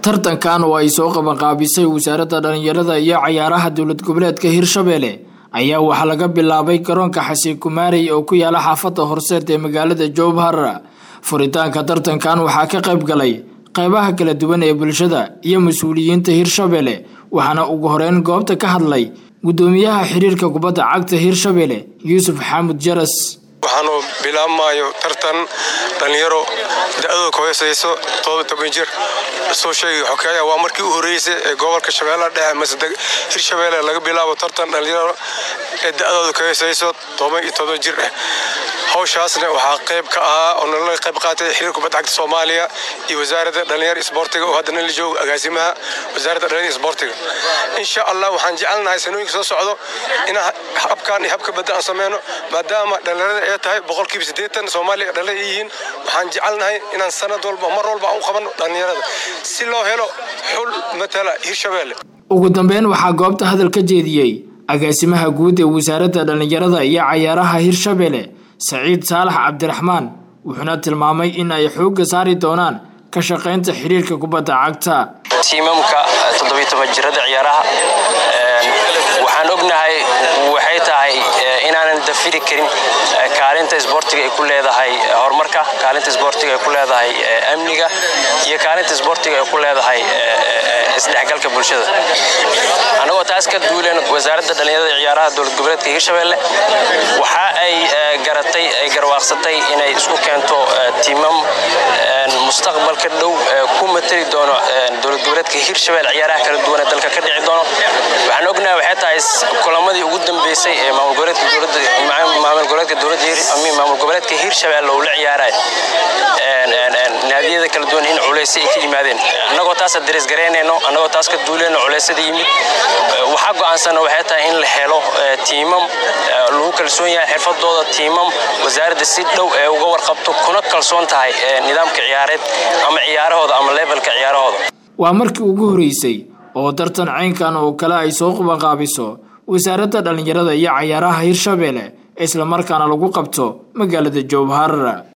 tartankan oo ay soo qabanqaabisay wasaaradda dhallinyarada iyo cayaaraha dowlad goboleedka hirshabelle ayaa waxaa laga bilaabay garoonka xasiin kumaarey oo ku yaala xaafadda horseed ee magaalada jowbhar furitaanka tartankan waxaa ka qayb galay qaybaha kala duwan ee bulshada iyo mas-uuliyiinta hirshabelle waxaana ugu horeyn goobta ka hadlay guddoomiyaha xiriirka kubadda cagta hirshabelle yuusuf xaamud jaras waxaanu bilaabmayo tartan dhallinyaro da-dooda ka hooseyso toban jir soo sheegay xokeeya waa markii u horreysay ee gobolka shabeellaha dhexe masde hirshabeelle laga bilaabo tartan dhallinyaro ee da-dooda ka hooseyso toban iyo toban jir ah hawshaasna waxaa qayb ka ahaa oo nala qayb qaatay xiriir kubadda cagta soomaaliya iyo wasaaradda dhallinyaro isboortiga oo haddana la joogo agaasimaha wasaaradda dhallinyaro isboortiga insha allah waxaan jecelnahay sanooyinka soo socdo inaan habkan iyo habka badda aan sameyno maadaama dhallinyarada ay tahay boqolkiiba siddeetan soomaaliya dhallinyaro yihiin waxaan jecelnahay inaan sanad walba mar walba aan u qabanno dhallinyarada si loo helo xul matala hirshabeelle ugu dambeyn waxaa goobta hadal ka jeediyey agaasimaha guud ee wasaaradda dhallinyarada iyo cayaaraha hirshabelle saciid saalax cabdiraxmaan wuxuuna tilmaamay in ay xoogga saari doonaan ka shaqaynta xiriirka kubadda cagta tiimamka jirada ciyaaraha waxaan ognahay waxay tahay inaanan dafiri karin kaalinta isboortiga ay ku leedahay horumarka kaalinta isboortiga ay ku leedahay amniga iyo kaalinta isboortiga ay ku leedahay isdhexgalka bulshada annagoo taas ka duuleen wasaaradda dhallinyarada ciyaaraha dowlad goboleedka hirshabelle waxa ay garatay ay garwaaqsatay inay isku keento tiimam mustaqbalka dhow ku matali doono dowlad goboleedka hirshabelle ciyaaraha kala duwan ee dalka ka dhici doono waxaan ognahay waxay tahay kulamadii ugu dambeysay ee maamul goboleedka dowladda maamul goboleedka dowladda maamul goboleedka hirshabelle uu la ciyaaray naadiyada kala duwan in culaysay ay ka yimaadeen annagoo taasa darees garaynayno annagoo taas ka duuleyno culeysyada yimid waxaa go'aansana waxay tahay in la helo tiimam lagu kalsoon yahay xirfadooda tiimam wasaaradda si dhow ee uga warqabto kuna kalsoon tahay nidaamka ciyaareed ama ciyaarahooda ama levelka ciyaarahooda waa markii ugu horeysay oo tartan caynkan oo kale ay soo qabanqaabiso wasaaradda dhallinyarada iyo cayaaraha hirshabelle islamarkaana lagu qabto magaalada jowhar